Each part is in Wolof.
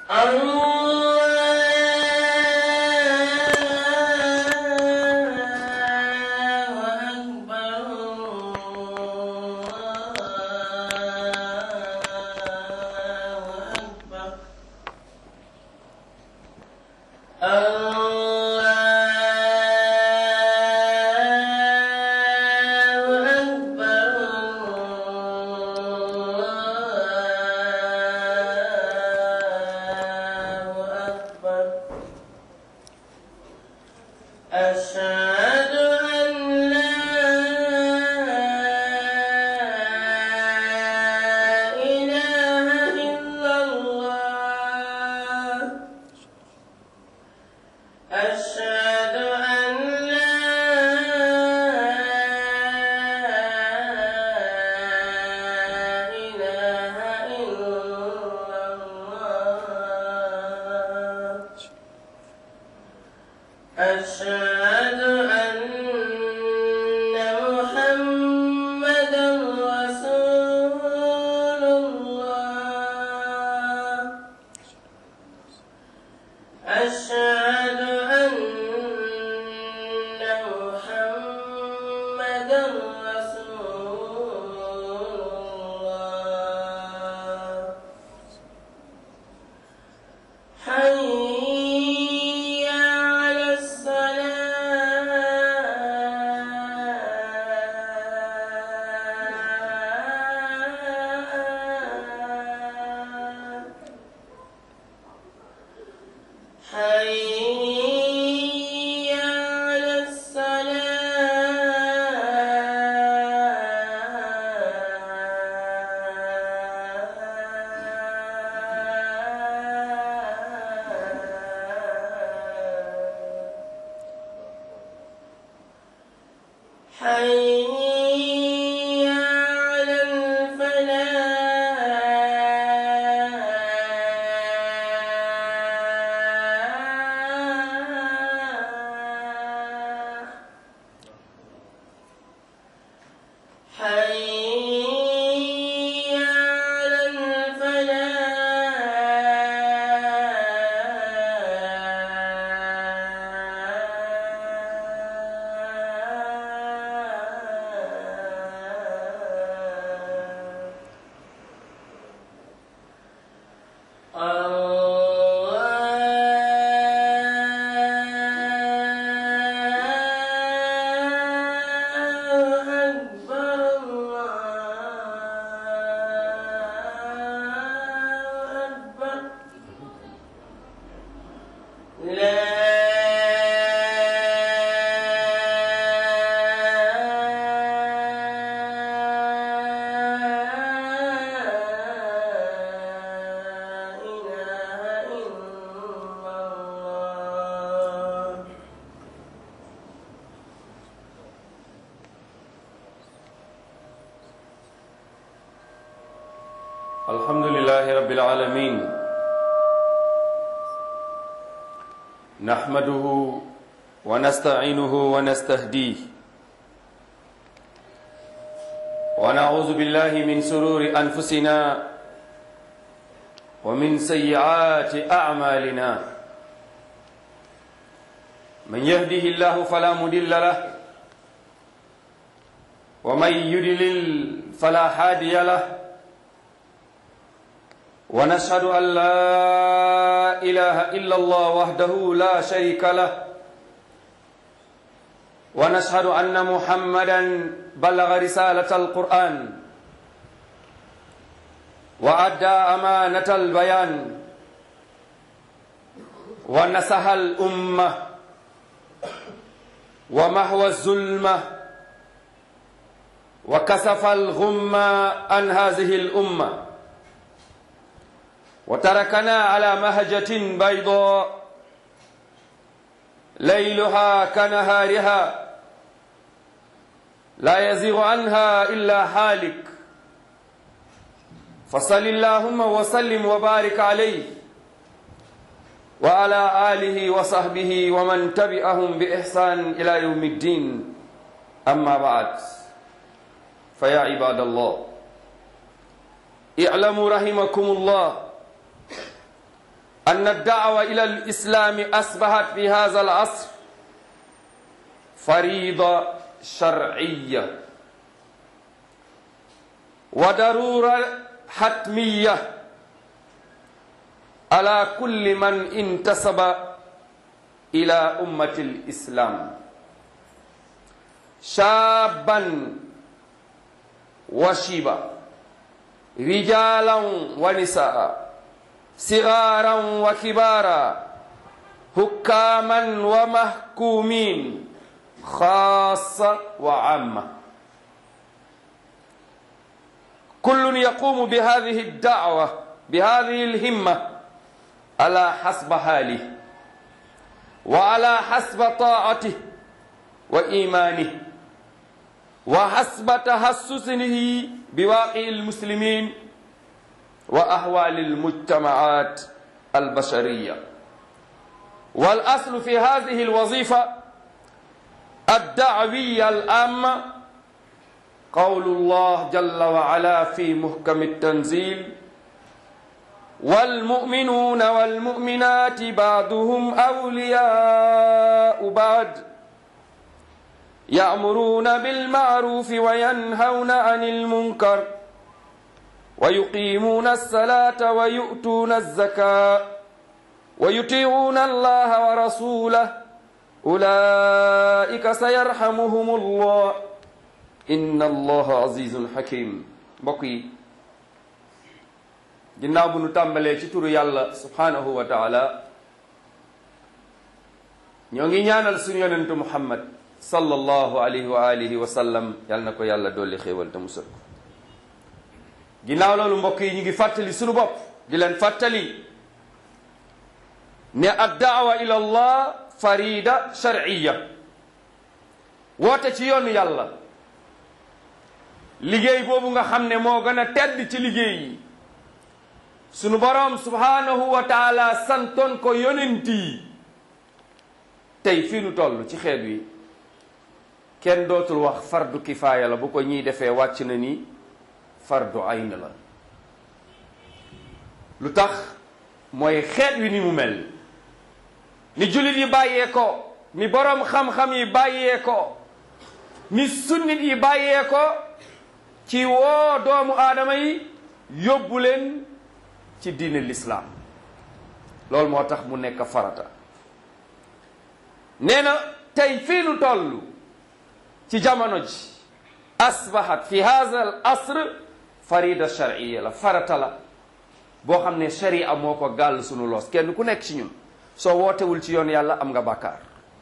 أشهد أن لا إله إلا الله أشهد أن لا إله إلا الله أشهد أن محمدا رسول الله أشهد أن محمدا رسول الله حي على الصلاة حي على الصلاة حي على الفلاح حي على الفلاح الله أكبر الله أكبر لا إله إلا الله الحمد لله رب العالمين نحمده ونستعينه ونستهديه ونعوذ بالله من سرور أنفسنا ومن سيئات أعمالنا من يهده الله فلا مضل له ومن يضلل فلا هادي له ونشهد أن لا إله إلا الله وحده لا شريك له ونشهد أن محمدا بلغ رسالة القرآن وأدى أمانة البيان ونصح الأمة ومحو الظلمة وكسف الغمة عن هذه الأمة وتركنا على مهجة بيضاء ليلها كنهارها لا يزيغ عنها إلا حالك فصل اللهم وسلم وبارك عليه وعلى آله وصحبه ومن تبعهم بإحسان إلى يوم الدين أما بعد فيا عباد الله اعلموا رحمكم الله أن الدعوة إلى الإسلام أصبحت في هذا العصر فريضة شرعية وضرورة حتمية على كل من انتسب إلى أمة الإسلام شابا وشيبا رجالا ونساء صغارا وكبارا حكاما ومحكومين خاصة وعامة كل يقوم بهذه الدعوة بهذه الهمة على حسب حاله وعلى حسب طاعته وإيمانه وحسب تحسسه بواقع المسلمين وأحوال المجتمعات البشرية والأصل في هذه الوظيفة الدعوية العامة قول الله جل وعلا في محكم التنزيل والمؤمنون والمؤمنات بعضهم أولياء بعض يأمرون بالمعروف وينهون عن المنكر ويقيمون الصلاة ويؤتون الزكاة ويطيعون الله ورسوله أولئك سيرحمهم الله إن الله عزيز حكيم بقي ginnaaw bu nu tàmbalee ci turu yàlla subhanahu wa taala ñoo ngi ñaanal suñu yonentu muhammad sallallahu alayhi wa alihi wa sallam yal na ko yàlla dolli xéewal te musal ko ginnaaw loolu mbokk yi ñu ngi fàttali suñu bopp di leen fàttali ne ad daawa ila allah farida shar'iyya woote ci yoonu yàlla liggéey boobu nga xam ne moo gën a tedd ci liggéey yi sunu boroom subhanahu wa taala santoon ko yonent yi tey fii nu toll ci xeet wi kenn dootul wax fardu kifaaya la bu ko ñiy defee wàcc na ni fardu ayn la lu tax mooy xeet wi ni mu mel ni jullit yi bàyyee ko ni boroom xam-xam yi bàyyee ko ni sunnit yi bàyyee ko ci woo doomu aadama yi yóbbu leen ci diine lislaam loolu moo tax mu nekk farata nee na tey fii nu toll ci jamono ji asbahat fi hadha al asr farida shar'iyya la farata la boo xam ne sharia moo ko gàll sunu loos kenn ku nekk ci ñun soo wootewul ci yoon yàlla am nga bàkkaar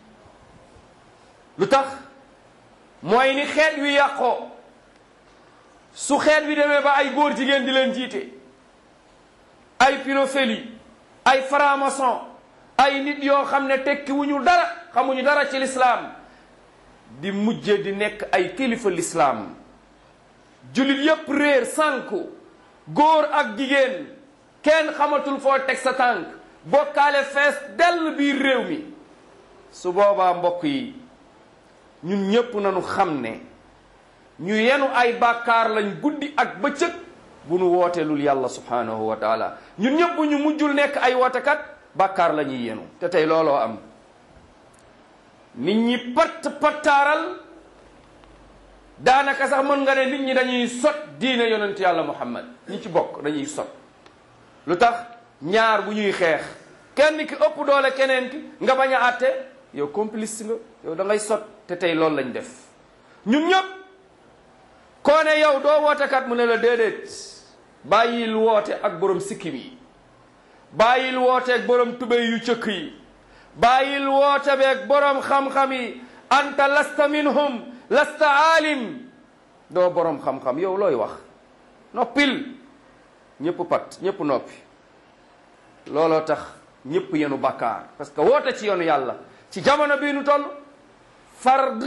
lu tax mooy ni xeet wi yàqoo su xeet wi demee ba ay góor jigéen di leen jiite ay pédophilie ay franc-maçon ay nit yoo xam ne tekki wuñu dara xamuñu dara ci lislaam di mujje di nekk ay kilifa lislaam jullit yépp réer sànku góor ak jigéen kenn xamatul foo teg sa tànk bokkaale fees dell biir réew mi su boobaa mbokk yi ñun ñépp nañu xam ne ñu yenu ay bàkkaar lañ guddi ak bëccëg bu nu wooteelul yàlla subhanahu wa taala ñun ñëpp bu ñu mujjul nekk ay wootekat bàkkaar la ñuy yenu te tey looloo am nit ñi patt pattaaral daanaka sax mën nga ne nit ñi dañuy sot diine yonent yàlla muhammad ñi ci bokk dañuy sot lu tax ñaar bu ñuy xeex kenn ki ëpp doole keneen ki nga bañ a àtte yow complice nga yow da ngay sot te tey loolu lañ def ñun ñëpp koo ne yow doo wootekat mu ne la déedéet bàyyil woote ak borom sikkim yi bàyyil woote ak borom tubéy yu cëkk yi bàyyil woote beeg borom xam-xam yi anta lasta minhum lasta aalim doo borom xam-xam yow looy wax noppil ñëpp pat ñëpp noppi looloo tax ñëpp yenu bàkkaar parce que woote ci yoonu yàlla ci jamono bii nu toll fard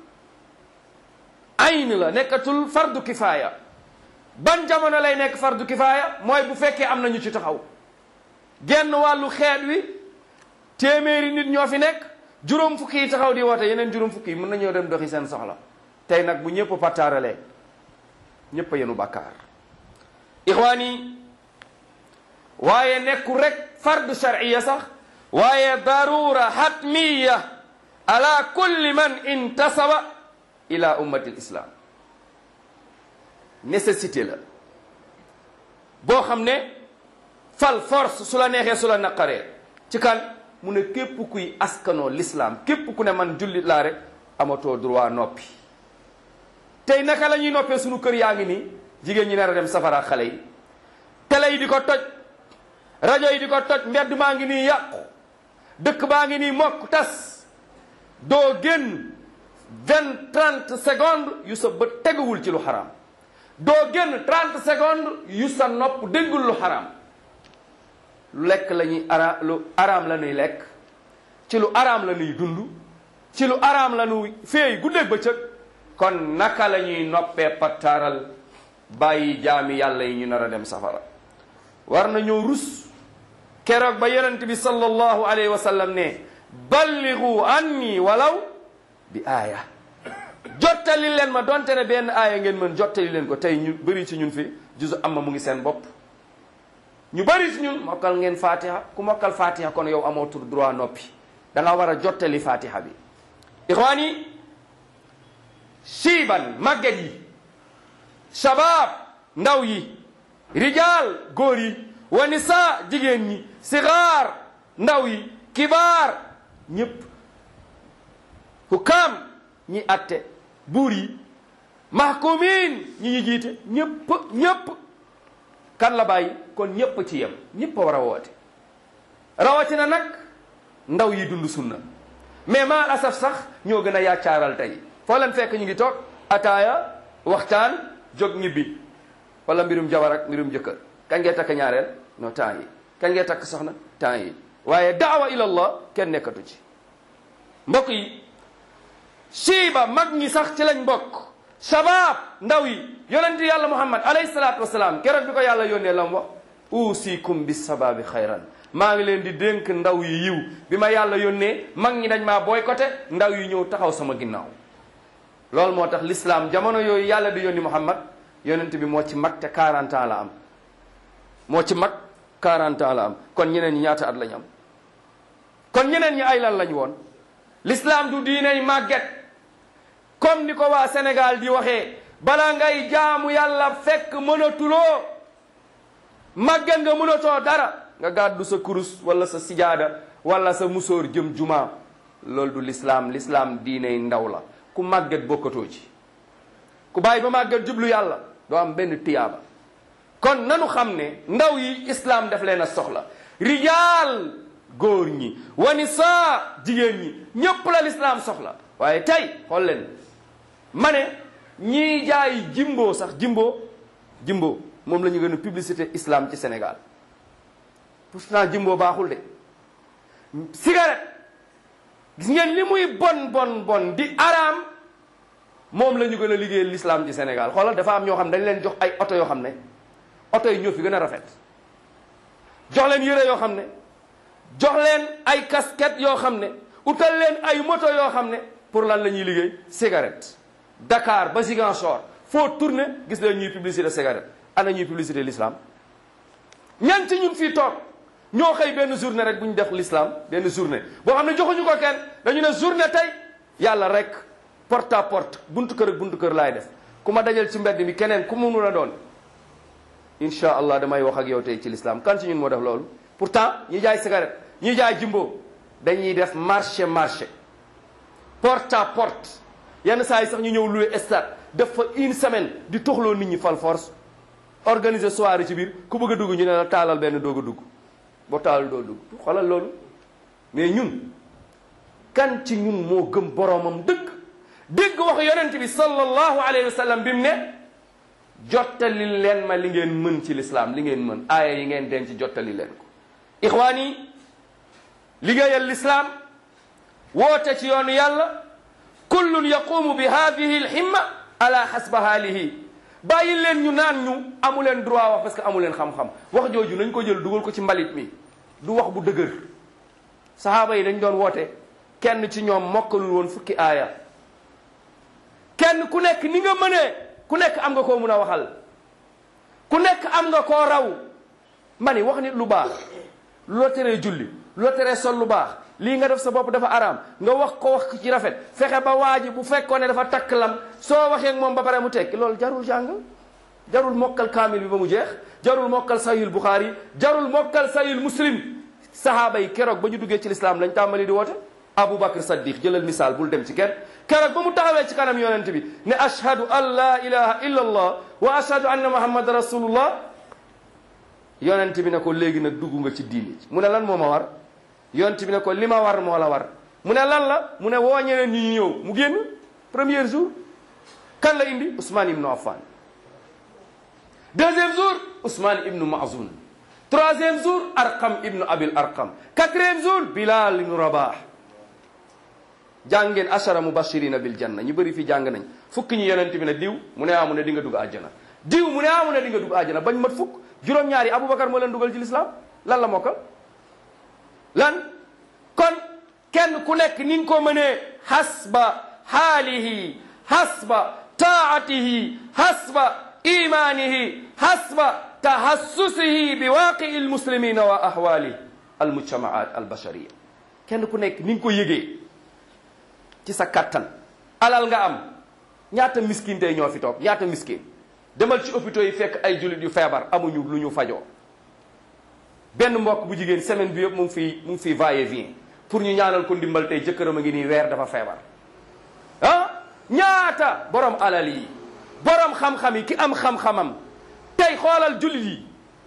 ayn la nekkatul fardu kifaaya ban jamono lay nekk fardu kifaaya mooy bu fekkee am na ñu ci taxaw genn wàllu xeet wi téeméeri nit ñoo fi nekk juróom fukki yi taxaw di woote yeneen juróom fukki yi mën nañoo dem doxi seen soxla tey nag bu ñëpp pattaaralee ñëpp a yenu bàkkaar ixwaani waaye nekku rek fardu sharciya sax waaye darura hatmiya ala kulli man intasaba ila ummati lislam nécessité la boo xam ne fal force su la neexee su la naqaree ci kan mu ne képp kuy askanoo l'islam képp ku ne man jullit laa rek amatoo droit noppi tey naka la ñuy noppee sunu kër yaa ngi nii jigéen ñi nar a dem safara xale yi télé yi di ko toj rajo yi di ko toj mbedd maa ngi nii yàqu dëkk baa ngi nii mokk tas doo génn vingt trente secondes yu sa bët teguwul ci lu xaraam doo génn trente secondes yu sa nopp déggul lu xaraam lu lekk la ñuy ara lu araam la ñuy lekk ci lu araam la ñuy dund ci lu araam la ñuy féey guddeeg bëccëg kon naka la ñuy noppee pattaaral bàyyi jaami yàlla yi ñu nar a dem safara war na ñëw rus keroog ba yonent bi sallallahu alayhi wa sallam ne balligu anni walaw bi aaya jottali leen ma donte ne benn aaya ngeen mën jottali leen ko tey ñu bëri ci ñun fi juzu amma mu ngi seen bopp ñu bëri ci ñun mokkal ngeen fatiha ku mokkal fatiha kon yow amoo tur droit noppi da nga war a jottali fatiha bi ixwaan yi siiban màgget yi shabaab ndaw yi rijaal góor yi wa nisaa jigéen ñi sigaar ndaw yi kibaar ñëpp hukaam ñi atte buur yi mahkumin ñi ñi jiite ñëpp ñëpp kan la bàyyi kon ñëpp ci yem ñëpp a war a woote rawatina nag ndaw yi dund sunna mais maa asaf sax ñoo gën a yaacaaral tey foo leen fekk ñu ngi toog ataaya waxtaan jóg ñibbi wala mbirum jabar ak mbirum jëkkër kañ ngay takk ñaareel no temps yi kañ ngay takk soxna temps yi waaye daawa ila allah kenn nekkatu ci mbokk yi siiba mag ñi sax ci lañ mbokk shabaab ndaw yi yonenti yàlla muhammad alayhi salaatu wasalaam keroog bi ko yàlla yónnee lam wax uusikum bi sabaabi xayran maa ngi leen di dénk ndaw yi yiw bi ma yàlla yónnee mag ñi dañ maa boycotté ndaw yi ñëw taxaw sama ginnaaw loolu moo tax l'islam jamono yooyu yàlla di yónni muhammad yonent bi moo ci mag te 40 ans la am moo ci mag 40 ans la am kon ñeneen ñi ñaata at lañ am kon ñeneen ñi ay lan lañ woon l'islam du diiney màgget comme ni ko waa Sénégal di waxee bala ngay jaamu yàlla fekk mënatuloo màgget nga mënatoo dara nga gàddu sa kurus wala sa sijaada wala sa musóor jëm juma loolu du l'islam l'islam diiney ndaw la ku màgget bokkatoo ci ku bàyyi ba màgget jublu yàlla doo am benn tiyaaba kon nanu xam ne ndaw yi islam def leen a soxla rijaal góor ñi wa nisaa jigéen ñi ñépp la l'islam soxla waaye tey xool leen ma ne ñii jaay jimbo sax jimbo jimbo moom la ñu gën a publicité islam ci Sénégal pourtant jimbo baaxul de cigarette gis ngeen li muy bon bon bon di araam moom la ñu gën a liggéey l'islam ci Sénégal xoolal dafa am ñoo xam ne dañ leen jox ay oto yoo xam ne oto yi ñoo fi gën a rafet jox leen yére yoo xam ne jox leen ay casquette yoo xam ne utal leen ay moto yoo xam ne pour lan la ñuy liggéey cigarette Dakar ba Ziguinchor foo tourné gis leen ñuy publicité cigarette ana ñuy publicité l'islam ñan ci ñun fii toog ñoo xëy benn journée rek bu ñu def l'islam benn journée boo xam ne joxuñu ko kenn dañu ne journée tey yàlla rek porte à porte buntu kër ak buntu kër laay def ku ma dajal ci mbedd mi keneen ku mu mun a doon incha allah damay wax ak yow tey ci l'islam kan ci ñun moo def loolu pourtant ñi jaay cigarette ñi jaay jimbo dañuy def marché marché porte à porte yenn saa yi sax ñu ñëw loué stade def fa une semaine di toxloo nit ñi fal force organiser soirée ci biir ku bëgg a dugg ñu ne la taalal benn doog a dugg boo taalal doo dugg xoolal loolu mais ñun kan ci ñun moo gëm boromam dëgg dégg wax yonent bi sallallahu alayhi wa sallam bi mu ne jottali leen ma li ngeen mën ci lislaam li ngeen mën aaya yi ngeen denc jottali leen ko ixwaan yi liggéeyal lislaam woote ci yoonu yàlla kullun yaqumu bi hadihi lhimma ala hasba haalihi bàyyi leen ñu naan ñu amu leen droit wax parce que amu leen xam-xam wax jooju nañ ko jël dugal ko ci mbalit mi du wax bu dëgër sahaaba yi dañ doon woote kenn ci ñoom mokkalul woon fukki aaya kenn ku nekk ni nga mënee ku nekk am nga koo mun a waxal ku nekk am nga koo raw ma ni wax nit lu baax lu la teree julli lu la teree sol lu baax lii nga def sa bopp dafa araam nga wax ko wax ci rafet fexe ba waa ji bu fekkoon ne dafa takk lam soo waxee ak moom ba pare mu tekki loolu jarul jàng jarul mokkal kaamil bi ba mu jeex jarul mokkal sahihul buxaari jarul mokkal sahihul muslim sahaaba yi keroog ba ñu duggee ci lislaam lañ tàmbali di woote Abu Bakr Saddiq jëlal misaal bul dem ci kenn keroog ba mu taxawee ci kanam yonent bi ne ashhadu an la ilaha illa allah wa ashhadu anna muhammad rasulullah yonent bi ne ko léegi nag dugg nga ci diini mu ne lan moo ma war yonent bi ne ko li ma war moo la war mu ne lan la mu ne woo ñeneen ñi ñu ñëw mu génn premier jour kan la indi Ousmane ibnu Affan deuxième jour Ousmane ibnu Mazoun troisième jour Arqam ibnu Abil Arqam quatrième jour Bilal ibnu Rabah jàngeen ashara mubashirina bil janna ñu bëri fi jàng nañ fukki ñu yonent bi ne diw mu ne ah mu ne di nga dugg àjjana diw mu ne ah mu ne di nga dugg àjjana bañ mat fukk juróom-ñaari Aboubacar moo leen dugal ci lislaam lan la mokkal lan kon kenn ku nekk ni nga ko mënee hasba haalihi hasba taatihi hasba imanihi hasba tahassusihi bi waaqii almuslimina wa ahwali almujtamaat albashariya kenn ku nekk ni nga ko yëgee ci sa kattan alal nga am ñaata miskin tey ñoo fi toog ñaata miskin demal ci hôpitaux yi fekk ay jullit yu feebar amuñu lu ñu fajoo benn mbokk bu jigéen semaine bi yëpp mu ngi fiy mu ngi fiy va et vient pour ñu ñaanal ko ndimbal tey jëkkëram a ngi nii weer dafa feebar ah ñaata borom alal yi borom xam-xam yi ki am xam-xamam tey xoolal jullit yi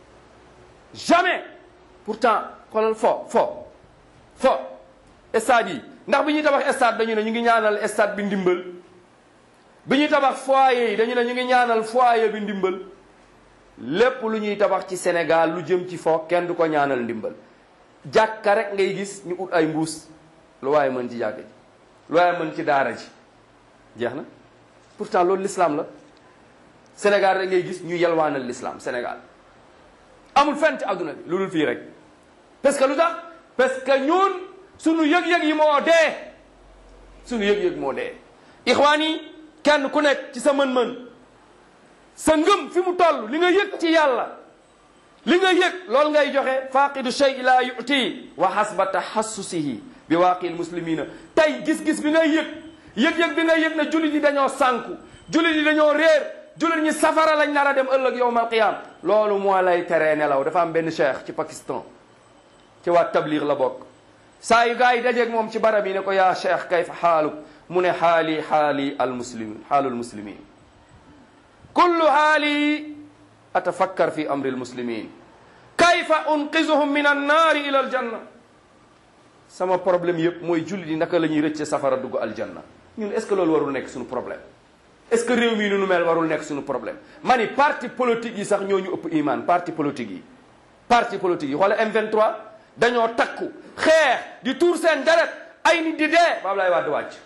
jamais pourtant xoolal fo fo fo stade yi ndax bi ñuy tabax stade dañu ne ñu ngi ñaanal stade bi ndimbal bi ñuy tabax foyer yi dañu ne ñu ngi ñaanal foyer bi ndimbal lépp lu ñuy tabax ci Sénégal lu jëm ci fo kenn du ko ñaanal ndimbal jàkka rek ngay gis ñu ut ay mbuus lu waaye mën ci jàkka ji lu waaye mën ci daara ji jeex na pourtant loolu l'islam la Sénégal rek ngay gis ñu yelwaanal l'islam Sénégal amul fenn ci àdduna bi lu dul fii rek parce que lu tax parce que ñun sunu yëg-yëg yi moo dee sunu yëg-yëg moo dee ixwaan yi kenn ku nekk ci sa mën-mën sa ngëm fi mu toll li nga yëg ci yàlla li nga yëg loolu ngay joxe faqidu shay la yuti wa hasba tahassusihi bi waaqi muslimina tey gis-gis bi ngay yëg yëg-yëg bi ngay yëg ne jullit yi dañoo sànku jullit yi dañoo réer jullit ñi safara lañ nar a dem ëllëg yowmal qiyam loolu moo lay teree nelaw dafa am benn cheikh ci Pakistan ci waa tabligh la bokk saa yu gars yi dajeeg moom ci barab yi ne ko yaa cheikh kayfa xaaluk mu ne xaali xaali al muslimin xaalul muslimin kullu xaali atafakkar fi amri al muslimin kayfa unqizuhum min annaari ila aljanna sama problème yëpp mooy jullit yi naka la ñuy rëcce safara dugg aljanna ñun est ce que loolu warul nekk suñu problème est ce que réew mii nu nu mel warul nekk suñu problème ma ni parti politique yi sax ñoo ñu ëpp iman parti politique yi parti politique yi xoole M23 dañoo takku xeex di tuur seen deret ay nit di dee ba Ablaye Wade wàcc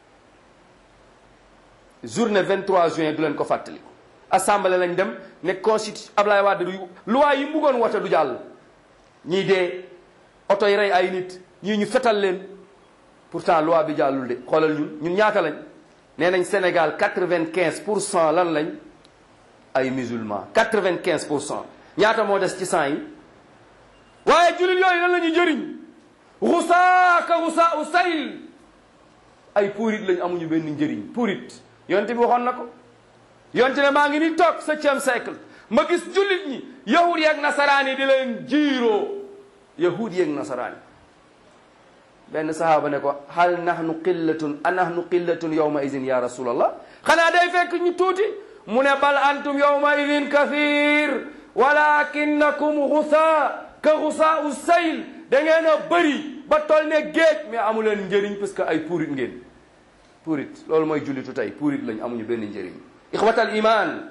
journée 23 juin du leen ko fàttaliku assemblée lañ dem ne constitution Ablaye Wade du loi yi mu bëggoon wote du jàll ñii dee oto yi rey ay nit ñii ñu fetal leen pourtant loi bi jàllul de xoolal ñun ñun ñaata lañ nee nañ Sénégal 95 pour cent lan lañ ay musulmans 95 pour cent ñaata moo des ci cent yi waaye jullit yooyu lan la ñuy jëriñ xusaa ka xusaa u sayl ay puurit lañ amuñu benn njëriñ puurit yonte bi waxoon na ko yonte ne maa ngi ni toog septième siècle ma gis jullit ñi yahud yeeg nasaraan yi di leen jiiroo yahud yeeg nasaraan yi benn sahaaba ne ko hal nahnu qillatun a nahnu qillatun yawma idin ya rasulallah xanaa day fekk ñu tuuti mu ne bal antum yawma idin kathir walakinakum xusaa ka xusaa u sayl da ngeen a bëri ba tol ne géej mais amu leen njëriñ parce que ay puurit ngeen puurit loolu mooy jullitu tey puurit lañ amuñu benn njëriñ ixwatal iman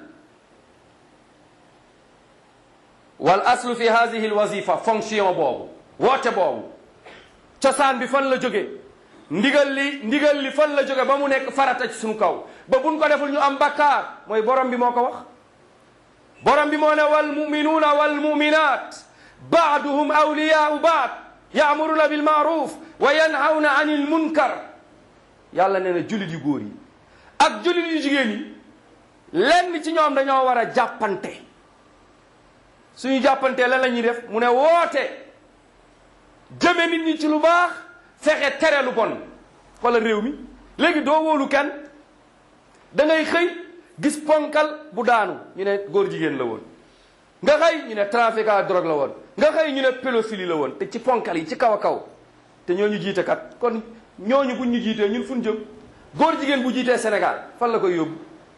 wal aslu fi hadihi al wazifa fonction boobu woote boobu cosaan bi fan la jóge ndigal li ndigal li fan la jóge ba mu nekk farata ci suñu kaw ba buñ ko deful ñu am bakkaar mooy borom bi moo ko wax borom bi moo ne wal muminuuna wal muminat baaduhum awliyaau baad yaamuruna bil maaruf wa yanhawna anil munkar yàlla nee na jullit yu góor yi ak jullit yu jigéen yi lenn ci ñoom dañoo war a jàppante suñu jàppantee lan la ñuy def mu ne woote jëme nit ñi ci lu baax fexe tere lu bon xoolal réew mi léegi doo wóolu kenn da ngay xëy gis ponkal bu daanu ñu ne góor jigéen la woon nga xëy ñu ne trafiquant drogue la woon nga xëy ñu ne pédophilie la woon te ci ponkal yi ci kaw a kaw te ñooñu jiite kat kon ñooñu buñ ñu jiitee ñun fu ñu jëm góor jigéen bu jiitee Sénégal fan la koy yóbbu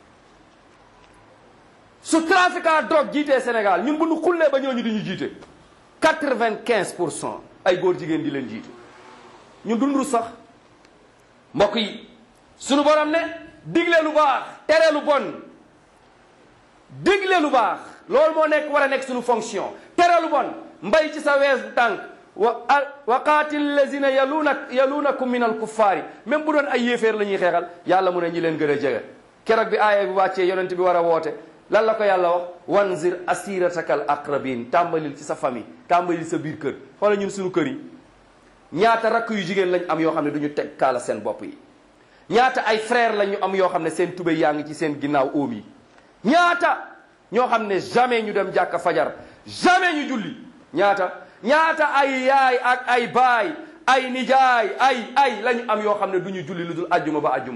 su trafiquant drogue jiitee Sénégal ñun bu ñu xullee ba ñooñu di ñu jiite quatre-vingt-quinze pour cent ay góor jigéen di leen jiite ñun dundu sax mbokk yi sunu borom ne digle lu baax tere lu bon digle lu baax loolu moo nekk war a nekk suñu fonction tere lu bon mbay ci sa wees bu tànk wa wa qaatil lazina yaluuna yaluunakum min al kuffaari même bu doon ay yéeféer la ñuy xeexal yàlla mu ne ñi leen gën a jege keroog bi aaya bi wàccee yonent bi war a woote lan la ko yàlla wax wanzir asirataka al aqrabin tàmbalil ci sa famille tàmbalil sa biir kër xoola ñun suñu kër yi ñaata rakk yu jigéen lañ am yoo xam ne du ñu teg kaala seen bopp yi ñaata ay frère lañu am yoo xam ne seen tubéy yaa ngi ci seen ginnaaw óom yi ñaata ñoo xam ne jamais ñu dem jàkka fajar jamais ñu julli ñaata ñaata ay yaay ak ay baay ay nijaay ay ay lañu am yoo xam ne du ñu julli lu dul ajjuma ba ajjuma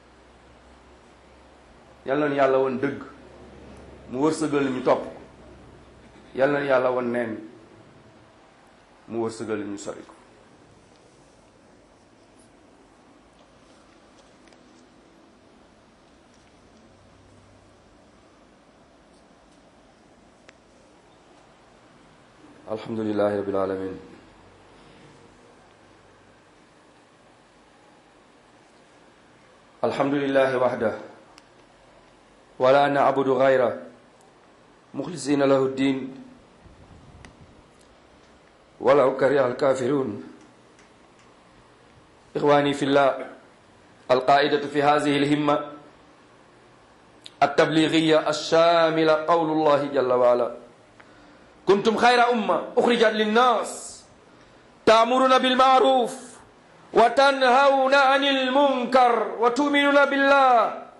yal nañu yàlla woon dëgg mu wërsëgal ñu topp ko yal nañu yàlla woon neen mu wërsëgal ñu sori ko alhamdulillahi rabbil alamin alhamdulillahi wahda wala na'budu ghayra mukhlisina lahu ddin walaw kariha alkafirun ikhwani fillah alqa'idatu fi hadhihi alhimma التبليغية الشاملة قول الله جل وعلا كنتم خير أمة أخرجت للناس تأمرون بالمعروف وتنهون عن المنكر وتؤمنون بالله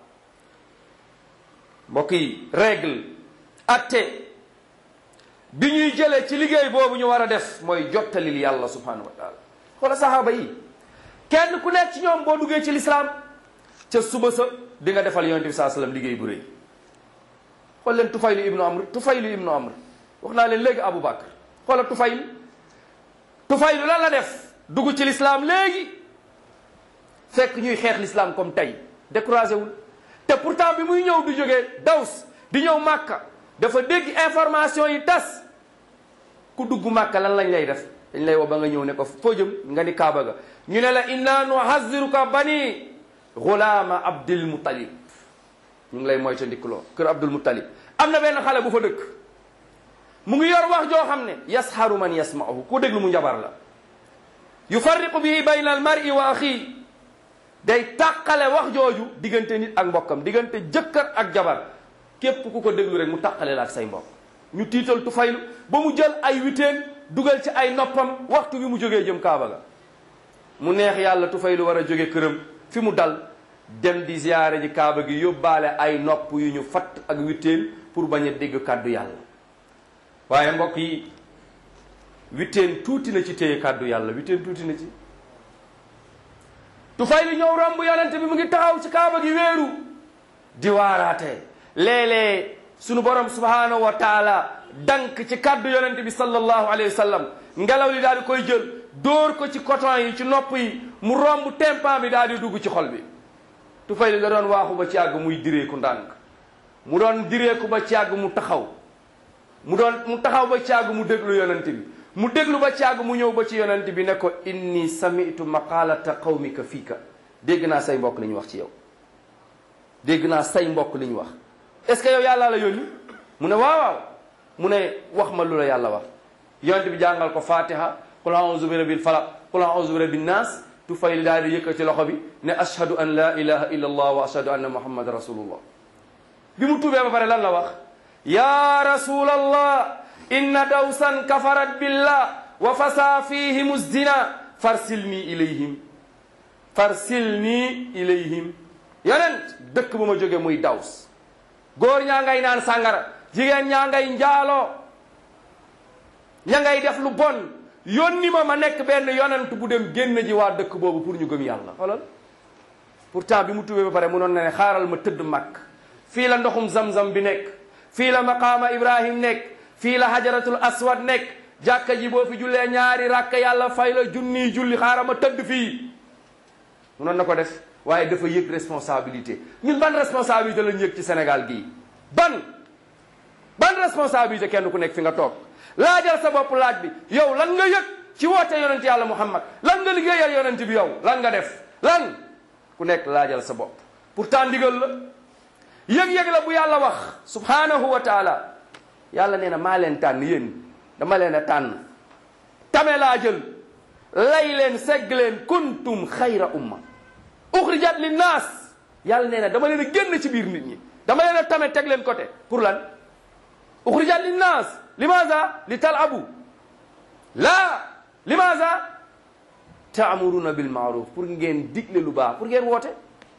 mbokk yi règle atte bi ñuy jëlee ci liggéey boobu ñu war a def mooy jottalil yàlla subhanahu wa taala xoola sahaaba yi kenn ku nekk ci ñoom boo duggee ci lislaam ca suba sa di nga defal yonente bi saa sallam liggéey bu rëy xool leen tufaylu ibnu amr tufaylu ibnu amr wax naa leen léegi Abu Bakr xoola Tufayl Tufaylu lan la def dugg ci lislaam léegi fekk ñuy xeex lislaam comme tey découragé wul te pourtant bi muy ñëw du jógee Daws di ñëw Màkka dafa dégg information yi tas ku dugg Màkka lan lañ lay def dañ lay woo ba nga ñëw ne ko foo jëm nga ni Kaaba ga ñu ne la inna nuhaziruka bani gulaama Abdul Muttalib ñu ngi lay moyta ndikuloo kër Abdul Muttalib am na benn xale bu fa dëkk mu ngi yor wax joo xam ne yasharu man yasma'uhu ku déglu mu njabar la yufarriqu bihi bayna al mar'i wa axi day tàqale wax jooju diggante nit ak mbokkam diggante jëkkër ak jabar képp ku ko déglu rek mu tàqale la ak say mbokk ñu tiital tufaylu ba mu jël ay witeen dugal ci ay noppam waxtu bi mu jógee jëm kaaba ga mu neex yàlla tufaylu war a jóge këram fi mu dal dem di ziyaare ji kaaba gi yóbbaale ay nopp yu ñu fatt ak witeen pour bañ a dégg kàddu yàlla waaye mbokk yi witteen tuuti na ci téye kàddu yàlla witteen tuuti na ci Tufaylu ñëw romb yonente bi mu ngi taxaw ci kaaba gi wéeru di waaraate léeg-léeg sunu borom subhanahu wa taala dank ci kàddu yonente bi sallallahu alayhi wa sallam ngelaw li daal di koy jël dóor ko ci coton yi ci nopp yi mu romb tempan bi daal di dugg ci xol bi Tufaylu da doon waaxu ba ci yàgg muy direeku ndànk mu doon direeku ba ci yàgg mu taxaw mu doon mu taxaw ba caag mu déglu yonent bi mu déglu ba caag mu ñëw ba ci yonent bi ne ko inni sami'tu maqalata qawmika fiika dégg naa say mbokk li ñu wax ci yow dégg naa say mbokk li ñu wax est-ce que yow yàllaa la yónni mu ne waaw waaw mu ne wax ma lu la yàlla wax yonent bi jàngal ko fatiha qul a'udhu bi rabbil falaq qul a'udhu bi rabbin nas Tufayl daal di yëkkati loxo bi ne ashhadu an la ilaha illa allah wa ashhadu anna muhammad rasulullah bi mu tuubee ba pare lan la wax ya rasulallah inna dawsan kafarat billah wa fasa fihim zina farsilni ilayhim farsilni ilayhim yonent dëkk bu ma jóge muy daws góor ñaa ngay naan sàngara jigéen ñaa ngay njaaloo ña ngay def lu bon yónni ma ma nekk benn yonent bu dem génn ji waa dëkk boobu pour ñu gëm yàlla xoolal pourtant bi mu tuubee ba pare munoon na ne xaaral ma tëdd mag fii la ndoxum zamzam bi nekk fii la maqaama ibrahim nekk fii la hajaratul aswad nekk jàkka ji boo fi jullee ñaari rakk yàlla fay la junniy julli xaaral ma tëdd fii munoon na ko def waaye dafa yëg responsabilité ñun ban responsabilité lañ yëg ci Sénégal gii ban ban responsabilité kenn ku nekk fi nga toog laajal sa bopp laaj bi yow lan nga yëg ci woote yonent yàlla muhammad lan nga liggéeyal yonent bi yow lan nga def lan ku nekk laajal sa bopp pourtant ndigal la yëg-yëg la bu yàlla wax subhanahu wa taala yàlla nee na maa leen tànn yéen dama leen a tànn tame laa jël lay leen segg leen kuntum xayra umma uxrijat linnaas yàlla nee na dama leen a génn ci biir nit ñi dama leen a tame teg leen côté pour lan uxrijat linnaas limaza li talabu laa limaza taamuruna bil maaruf pour ngeen digle lu baax pour ngeen woote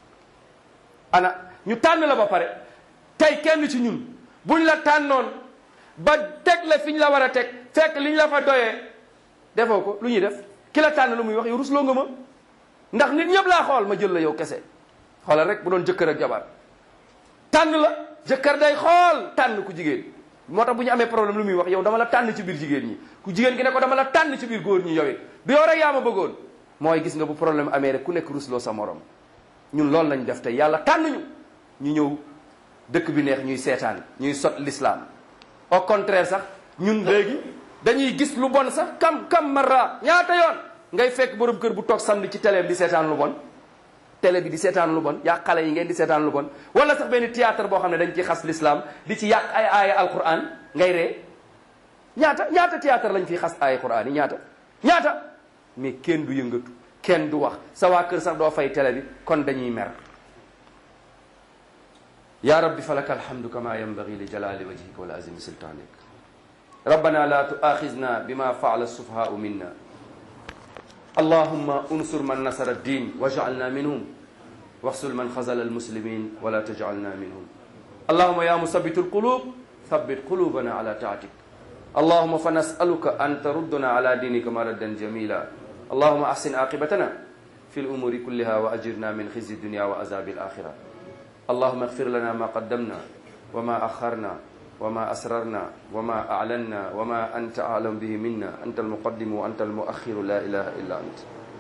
ana ñu tànn la ba pare tey kenn ci ñun buñ la tànnoon ba teg la fi ñu la war a teg fekk liñ la fa doyee defoo ko lu ñuy def ki la tànn lu muy wax yow rusloo nga ma ndax nit ñëpp laa xool ma jël la yow kese xoolal rek bu doon jëkkër ak jabar tànn la jëkkër day xool tànn ku jigéen moo tax bu ñu amee problème lu muy wax yow dama la tànn ci biir jigéen ñi ku jigéen gi ne ko dama la tànn ci biir góor ñi yow it du yow rek yaa ma bëggoon mooy gis nga bu problème amee rek ku nekk rusloo sa morom ñun loolu lañ def tey yàlla tànn ñu ñu ñëw dëkk bi neex ñuy seetaan ñuy sot l'islam au contraire sax ñun léegi dañuy gis lu bon sax kam kam marra ñaata yoon ngay fekk borom kër bu toog samedi ci télé bi di seetaan lu bon télé bi di seetaan lu bon yaa xale yi ngeen di seetaan lu bon wala sax benn théâtre boo xam ne dañ ci xas l'islam di ci yàq ay aaya alquran ngay ree ñaata ñaata théâtre lañ fiy xas aaya quran yi ñaata ñaata mais kenn du yëngatu kenn du wax sa waa kër sax doo fay télé bi kon dañuy mer ya rabbi falaka alhamdu kama yanbaghi li jalali wajhika wa azimi sultanik rabbana la tuakhizna bima faala sufahau minna allahumma unsur man nasara ad-din waj'alna minhum واغسل من خزل المسلمين ولا تجعلنا منهم اللهم يا مثبت القلوب ثبت قلوبنا على طاعتك اللهم فنسألك أن تردنا على دينك مردا جميلا اللهم أحسن عاقبتنا في الأمور كلها وأجرنا من خزي الدنيا وعذاب الآخرة اللهم اغفر لنا ما قدمنا وما أخرنا وما أسررنا وما أعلنا وما أنت أعلم به منا أنت المقدم وأنت المؤخر لا إله إلا أنت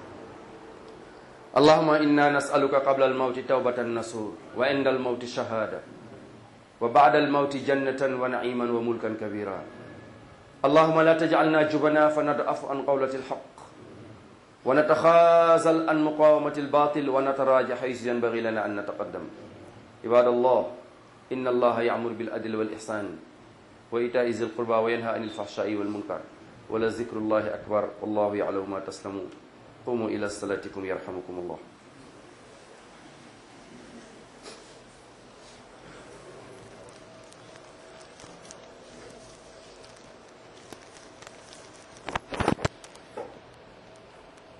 اللهم إنا نسألك قبل الموت توبة نصور وعند الموت شهادة وبعد الموت جنة ونعيما وملكا كبيرا اللهم لا تجعلنا جبنا فندأف عن قولة الحق ونتخاذل عن مقاومة الباطل ونتراجع حيث ينبغي لنا أن نتقدم عباد الله إن الله يأمر بالعدل والإحسان وإيتاء ذي القربى وينهى عن الفحشاء والمنكر ولذكر الله أكبر والله يعلم ما تسلمون قوموا إلى صلاتكم يرحمكم الله